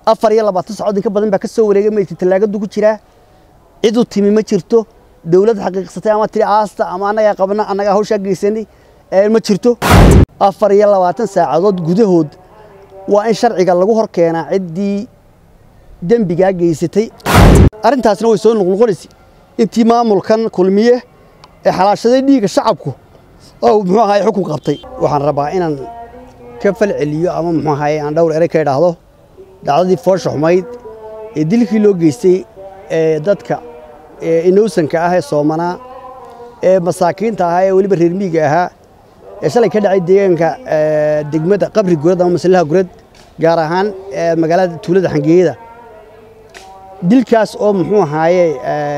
afar iyo labaatan saacood inka badan baa ka soo wareegay maydka tallaagadu ku jiraa cid u timi ma jirto dowlad xaqiiqsatay ama tiri aasta ama annagaa qabna annagaa hawshaa geysanay ma jirto afar iyo labaatan saacadood gudahood waa in sharciga lagu hor keenaa ciddii dembigaa geysatay arrintaasna way soo noqnoqonaysa intii maamulkan kulmiye ee xalaashaday dhiigga shacabku oo muxuu ahaye xukun qabtay waxaan rabaa inaan ka fal celiyo ama muxuu ahaye aan dhowr erey ka idhaahdo dhacdadii foosha xumayd ee dilkii loo geystay ee dadka inowsanka ah ee soomanaa ee masaakiinta ahaa ee weliba reer miyiga ahaa ee shalay ka dhacay deegaanka degmada qabri gurad ama maslaha gurad gaar ahaan magaalada tuulada xangeeyada dilkaas oo muxuu ahaaye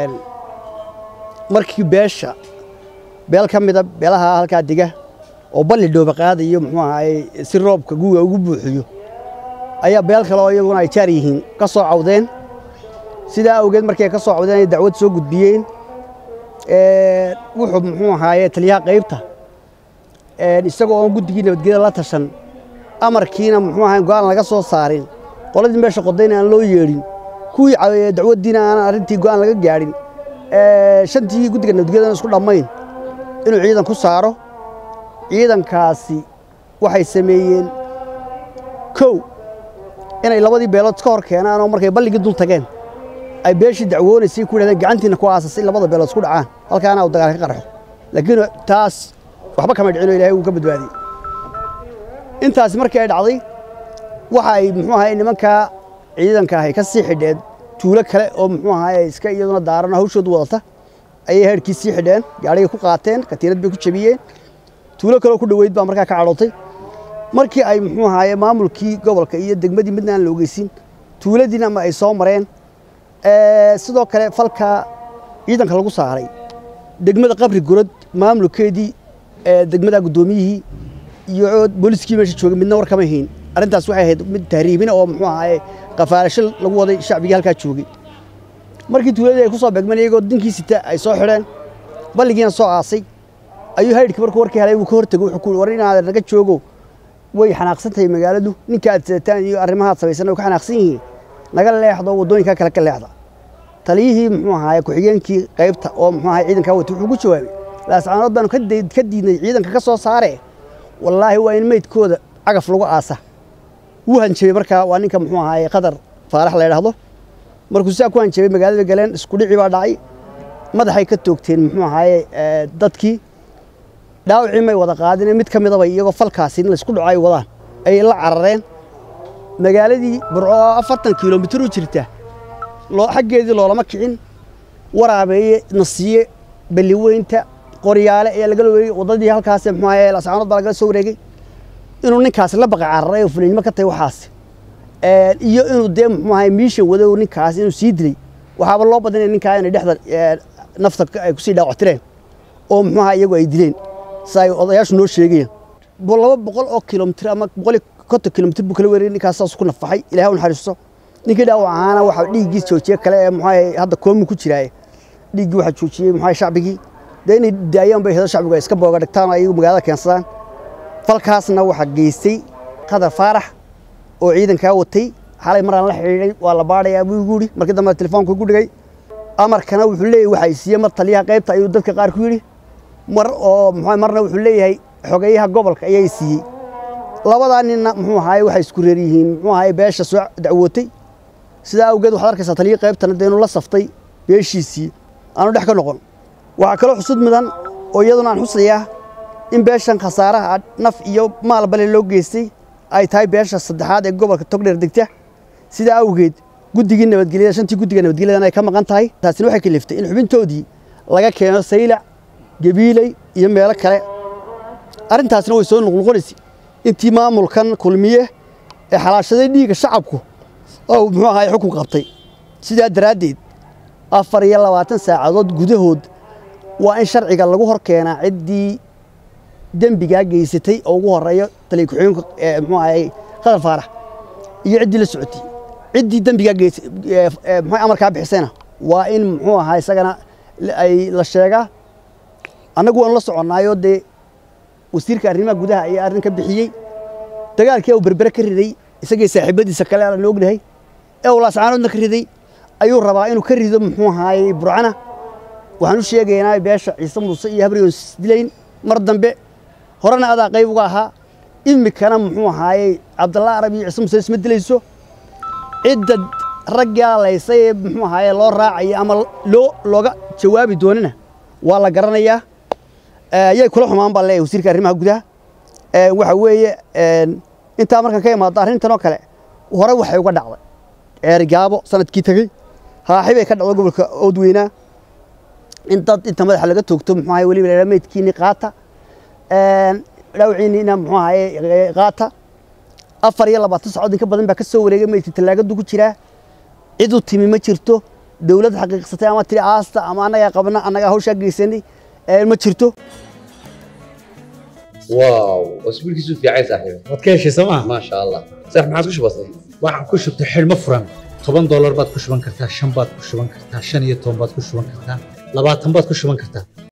markii beesha beel ka mida beelaha halkaa dega oo balli dhooba qaadayo muxuu ahaaye si roobka guga ugu buuxiyo ayaa beel kale oo iyaguna ay jaar yihiin ka soo cawdeen sidaa awgeed markii ay ka soo cawdeen ay dacwad soo gudbiyeen wuxuu muxuu ahaaye taliyaha qaybta isagoo oon guddigii nabadgelyada la tashan amarkiina muxuu ahaye go'aan laga soo saarin qoladii meesha qodayna aan loo yeedhin kuwii dacwaddiina aan arrintii go'aan laga gaadhin shantii guddiga nabadgelyadana isku dhammayn inuu ciidan ku saaro ciidankaasi waxay sameeyeen kow inay labadii beelood ka hor keenaan oo markay balligii dul tageen ay beeshii dacwoonaysay ku yidhahdeen gacantiina ku aasasay labada beelood isku dhacaan halkaana uu dagaal ka qarxo laakiin taas waxba kama dhicin oo ilaahay wuu ka badbaadiyey intaasi markii ay dhacday waxa ay muxuu ahaye nimankaa ciidanka ahay ka sii xidheen tuulo kale oo muxuu ahaye iska iyaduna daaran hawshoodu wadata ayay heerkii sii xidheen gaadhigay ku qaateen katiinad bay ku jabiyeen tuulo kaleoo ku dhoweyd baa markaa ka cadhootay markii ay muxuu ahaaye maamulkii gobolka iyo degmadii midna aan la ogeysin tuuladiina ama ay soo mareen sidoo kale falka ciidanka lagu saaray degmada qabri gurad maamulkeedii degmada guddoomiyihii iyo booliskii meesha joogay midna war kama hayn arrintaas waxay ahayd mid tahriibina oo muxuu ahaaye qafaarasho lagu waday shacbigii halkaa joogay markii tuuladii ay ku soo beegmeen iyagoo dinkii sita ay soo xidheen balligiina soo aasay ayuu haydhkii markuu warkii helay wuu ka hortegay wuxuu ku war inaad naga joogo way xanaaqsan tahay magaaladu ninka aad sidataan iyo arrimahaad samaysan way ka xanaaqsan yihiin naga leexdo waddooyinka kale ka leexda taliyihii muxuu ahaaye ku-xigeenkii qaybta oo muxuu ahaye ciidankaa watay wuxuu ku jawaabay laascaanood baanu ka diidnay ciidanka ka soo saare wallaahi waa in meydkooda cagaf lagu aasa wuu hanjabay markaa waa ninka muxuu ahaaye qadar faarax la yidhaahdo markuu sidaa ku hanjabay magaalada galeen isku dhici baa dhacay madaxay ka toogteen muxuu ahaaye dadkii dhaawacii may wada qaadine mid ka midaba iyagoo falkaasi in laysku dhaco ay wadaan ayay la carareen magaaladii burco oo afartan kilomitir u jirta xaggeedii loolama kicin waraabeeye nasiye balliweynta qoryaale ayaa lagala wareegay waddadii halkaas muxuu ahaaye lascaanood baa lagala soo wareegay inuu ninkaasi la baqa cararay oo fulinimo ka tahay waxaas iyo inuu dee muxuu ahaye miisha wadow ninkaas inuu sii dilay waxaaba loo badinaya ninkaa inay dhexda nafta ay kusii dhaawactireen oo muxuu ahaa iyagu ay dileen sida ay odayaashu noo sheegayeen laba boqol oo kilomitir ama boqol iyo konton kilomitir buu kala wareegay ninkaas saas ku nafaxay ilahay u naxariisto ninkii dhaawac ahaana waxa dhiiggiis joojiye kale ee muxuu ahaye hadda koomu ku jiraaye dhiiggii waxaa joojiyey muxuu ahaye shacbigii dee inay daayaan bay hedo shacbigu ay iska booga dhigtaan oo ayagu magaalada keensadaan falkaasna waxaa geystay qadar faarax oo ciidankaa watay xalay maraan la xidhiidhay waa la baadhayaa buu igu yidhi markii dambe telefoonku igu dhigay amarkana wuxuu leeyahay waxa ay siiyey mar taliyaha qaybta ayuu dadka qaar ku yidhi mar oo muxuu marna wuxuu leeyahay xogeeyaha gobolka ayay siiyey labadaa ninna muxuu ahaaye waxay isku reer yihiin muxuu ahaaye beesha soo dacwootay sidaa awgeed waxaad arkaysaa taliyihii qaybtana dee inuu la saftay beeshiisii aanu dhex ka noqon waxaa kaloo xusud mudan oo iyaduna aan xusayaa in beeshan khasaaraha naf iyo maal bale loo geystay ay tahay beesha saddexaad ee gobolka togdheer degta sidaa awgeed guddigii nabadgelyada shantii guddiga nabadgelyadan ay ka maqan tahay taasina waxay kaliftay in xubintoodii laga keeno saylac gabiiley iyo meelo kale arrintaasina way soo noqnoqonaysa intii maamulkan kulmiye ee xalaashaday dhiigga shacabku oo muxuu ahaye xukun qabtay sidaa daraaddeed afar iyo labaatan saacadood gudahood waa in sharciga lagu hor keenaa ciddii dembigaa geysatay oo ugu horeeyo taliya ku-xigeenka muxuu ahaye qadar faarax iyo ciddii la socotay ciddii dembigaa geysay muxuu amarkaa bixisayna waa in muxuu ahaa isagana ay la sheegaa annagu waanu la soconnaayoo dee wasiirka arrimaha gudaha ayaa arrin ka bixiyey dagaalkii uu berbere ka riday isagii saaxiibadiisa kale aan ognahay ee uu laascaanoodna ka riday ayuu rabaa inuu ka rido muxuu ahaayey burcana waxaan u sheegaynaa beesha ciise muuse iyo habriyoon isdilayn mar dambe horena adaa qayb uga ahaa imikana muxuu ahaayey cabdalla arab iyo ciise muuse isma dilayso cidda raggaa laysay ee muxuu ahaaye loo raacayo ama loo looga jawaabi doonina waa la garanayaa yay kula xumaan baa leeyahay wasiirka arrimaha gudaha waxa weeye intaa markaan ka imaado arrintan oo kale hore waxay uga dhacday eergaabo sanadkii tegey haaxi bay ka dhacday gobolka oodweynaa in dad inta madaxa laga toogto muxuu ahaye weliba la meydkiini qaata dhawciiniina muxuu ahaye qaata afar iyo labaatan saacood in ka badan baa ka soo wareegay meydkii tallaagadu ku jiraa cid u timi ma jirto dawlad xaqiiqsatay ama tiri aasta ama annagaa qabna annagaa hawshaa geysanay ma jirto واو واسبوعك يسوف يا عيسى صاحبي waad ka heshay sooma ما شاء الله صح ما عاد كش بسيط waxaan ku shubtay xidhmo furan toban doolar baad ku shuban kartaa shan baad ku shuban kartaa shan iyo toban baad ku shuban kartaa labaatan baad ku shuban kartaa